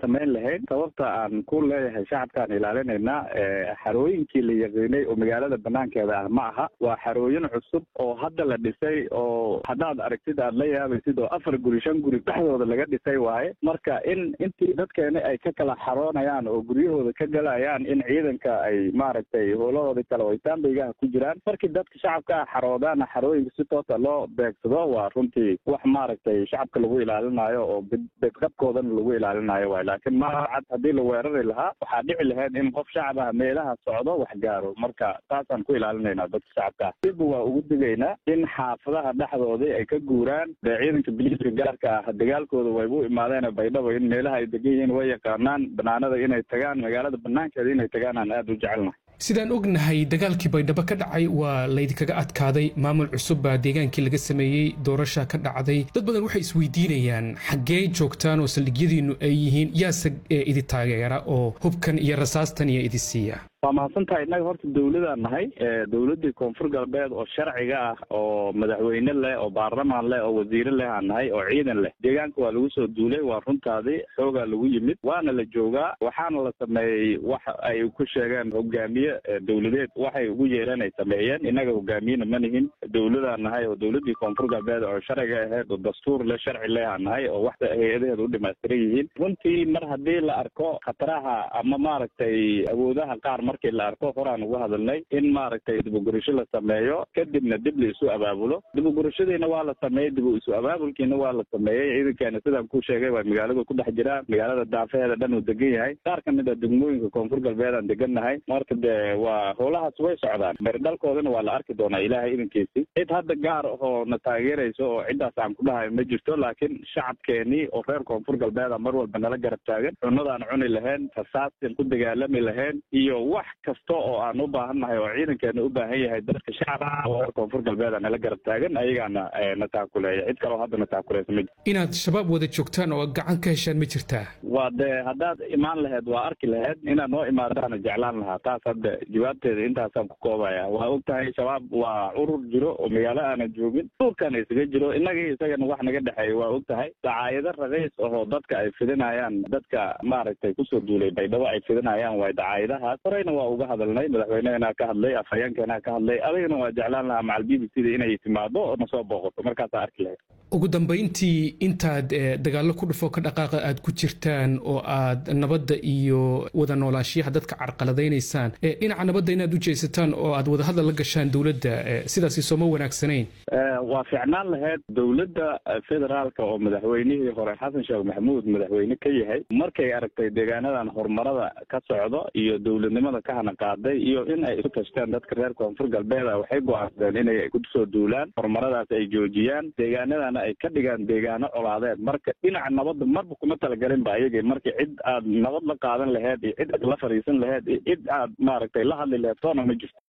samayn lahayn sababta aan ku leeyahay shacabkaan ilaalinaynaa xarooyinkii la yaqiinay oo magaalada banaankeeda ah ma aha waa xarooyin cusub oo hadda la dhisay oo haddaad aragtid aad la yaabaysid oo afar guri shan guri dhexdooda laga dhisay waaye marka in intii dadkeeni ay ka kala xaroonayaan oo guryahooda ka galayaan in ciidanka ay maaragtay howlahooda kale oo taambeygaha ku jiraan markii dadka shacabka ah xaroodaana xarooyinka si toota loo beegsado waa runtii wax maaragtay shacabka lagu ilaalinayo oo bedqabkoodana lagu ilaalinayo waay laakiin ma cad haddii la weerari lahaa waxaa dhici lahayd in qof shacab ah meelaha socdo wax gaaro marka taasaan ku ilaalinaynaa dadka shacabka ah dibba waa ugu digaynaa in xaafadaha dhexdoodii ay ka guuraan dee ciidanka biliiska gaarka ah dagaalkooda waybu imaadeen baydhabo in meelaha ay degan yihiin way yaqaanaan banaanada inay tagaan magaalada banaankeeda inay tagaan aan aada u jecelnahay sidaan ognahay dagaalkii baydhabo ka dhacay waa laydinkaga adkaaday maamul cusub baa deegaankii laga sameeyey doorasha ka dhacday dad badan waxay isweydiinayaan xaggee joogtaan oo saldhigyadiinnu ay yihiin yaase idi taageera oo hubkan iyo rasaastan iyo idi siiya waa mahadsantahay innaga horta dawladaan nahay dawladdii koonfur galbeed oo sharciga ah oo madaxweyne leh oo baarlamaan leh oo wasiire leh aan nahay oo ciidan leh deegaanka waa lagu soo duulay waa runtaadii xoogaa lagu yimid waana la joogaa waxaana la sameeyey wax ay ku sheegeen hogaamiye dawladeed waxay ugu yeereen ay sameeyeen innaga hogaamiyena ma nihin dawladaan nahay oo dawladdii koonfur galbeed oo sharciga ahayd oo dastuur leh sharci leh aan nahay oo wax hay-adaheeda u dhimaystiran yihiin runtii mar haddii la arko khataraha ama maaragtay awoodaha qaar markii la arko horaan uga hadalnay in maaragtay dibugurasho la sameeyo kadibna dib la isu abaabulo dibugurashadiina waa la sameeyey dib isu abaabulkiina waa la sameeyey ciidankeena sidaan ku sheegay waa magaalada ku dhex jiraa magaalada daafaheeda dhan uu degan yahay qaar ka mid a degmooyinka koonfur galbeed aan degannahay marka dee waa howlahaas way socdaan meerdhalkoodana waa la arki doonaa ilaahay idankiisi cid hadda gaar ahoo na taageerayso oo ciddaas aan ku dhahayo ma jirto laakiin shacabkeenii oo reer koonfur galbeeda mar walba nala garab taagan cunadaan cuni lahayn rasaastan ku dagaalami lahayn iyo wax kasta oo aan u baahannahay oo ciidankeena u baahan yahay dadka shacabka oo koonfur galbeed nala garab taagan ayagaana na taakuleeya cid kaleo hadda na taakuleysa ma jirto inaad shabaab wada joogtaan oo gacan ka heshaan ma jirtaa waa dee haddaad imaan lahayd waa arki lahayd inaad noo imaadaana jeclaan lahaa taas hadda jawaabteeda intaasaan ku koobaya waa og tahay shabaab waa urur jiro oo magaalo aanan joogin duurkaana isaga jiro innagii isagana wax naga dhexeeya waa og tahay dacaayado raqiis ahoo dadka ay fidinayaan dadka maaragtay kusoo duulay baydhabo ay fidinayaan waay dacaayadahaas horeyna waa uga hadalnay madaxweynehena ka hadlay afhayeenkeena ka hadlay adigana waa jeclaan lahaa macal b b c da inay timaado oo nasoo booqato markaasaa arki lahayd ugu dambayntii intaad dagaallo ku dhufo ka dhaqaaqa aad ku jirtaan oo aad nabadda iyo wada noolaanshiyaha dadka carqaladaynaysaan dhinaca nabadda inaad u jeesataan oo aad wadahadal la gashaan dowladda sidaasi sooma wanaagsanayn waa fiicnaan lahayd dowladda federaalka oo madaxweynihii hore xasan sheekh maxamuud madaxweyne ka yahay markay aragtay deegaanadan horumarada ka socdo iyo dowladnimada ka hana qaaday iyo in ay isu tashteen dadka reer koonfur galbeeda waxay go-aansadeen inay kusoo duulaan horumaradaas ay joojiyaan deegaanadana ay ka dhigaan deegaano colaadeed marka dhinaca nabadda marba kuma talagelin ba ayagii marka cid aad nabad la qaadan laheyd iyo cid aad la fadhiisan laheyd iyo cid aad maaragtay la hadli laheyd toona ma jirto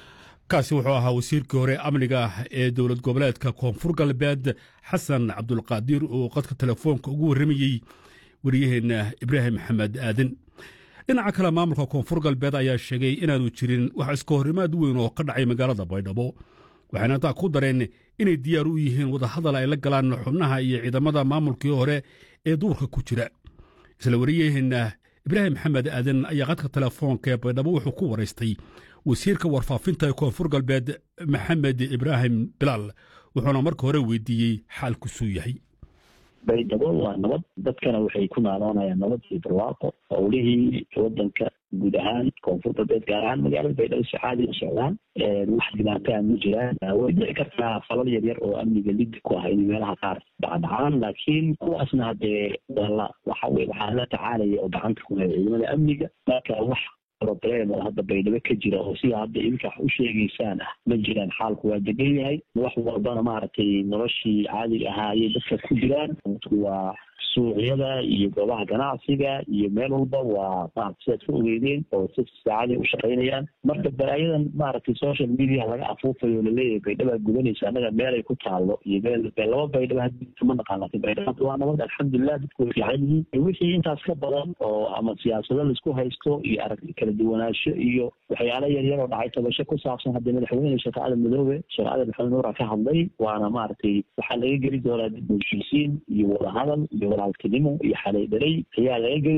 kaasi wuxuu ahaa wasiirkii hore amniga ee dowlad goboleedka koonfur galbeed xasan cabdulqaadir oo qadka telefoonka ugu warramayey wariyaheenna ibraahim maxamed aadan dhinaca kale maamulka koonfur galbeed ayaa sheegay inaanu jirin wax iska horimaad weyn oo ka dhacay magaalada baydhabo waxayna taa ku dareen inay diyaar u yihiin wadahadal ay la galaan xubnaha iyo ciidamada maamulkii hore ee duurka ku jira isla wariyaheenna ibraahim maxamed aadan ayaa qadka telefoonka ee baydhabo wuxuu ku waraystay wasiirka warfaafinta ee koonfur galbeed maxamed ibraahim bilaal wuxuuna marka hore weydiiyey xaalkusuu yahay baydhabo waa nabad dadkana waxay ku naaloonayaan nabad iyo barwaaqo howlihii wadanka guud ahaan koonfur galbeed gaar ahaan magaalada baydhabo si caadi u socdaan wax dhibaataa ma jiraan way dhici kartaa falal yar yar oo amniga lidi ku ah in meelaha qaar dhacdhacaan laakiin kuwaasna hadee wala waxa wey waxaa la tacaalaya oo gacanta ku haya ciidamada amniga marka wax problem oo hadda baydhabo ka jira oo sida hadda idinka wax u sheegaysaan ah ma jiraan xaalku waa degan yahay wax walbana maaragtay noloshii caadiga ahaa ayay dadka ku jiraan waa suuqyada iyo goobaha ganacsiga iyo meel walba waa maarata sidaad ka ogeydeen oo si saacaday u shaqaynayaan marka balaayadan maaragtay social media laga afuufayo o laleeyahay baydhabaa gudanaysa annaga meelay ku taalo iyo meel laba baydhaba hadda ma naqaan laakiin baydhaba waa nabad alxamdulilah dadku way fiican yihiin wixii intaas ka badan oo ama siyaasado laisku haysto iyo arag kala duwanaansho iyo waxyaala yar yar oo dhacay tabasho ku saabsan hadda madaxweyne sheekh aadan madoobe sheekh aadan maxamed nuura ka hadlay waana maaragtay waxaa laga geli doonaa dib u heshiisiin iyo wadahadal iyo walaaltinimo iyo xalay dhalay ayaa laga geli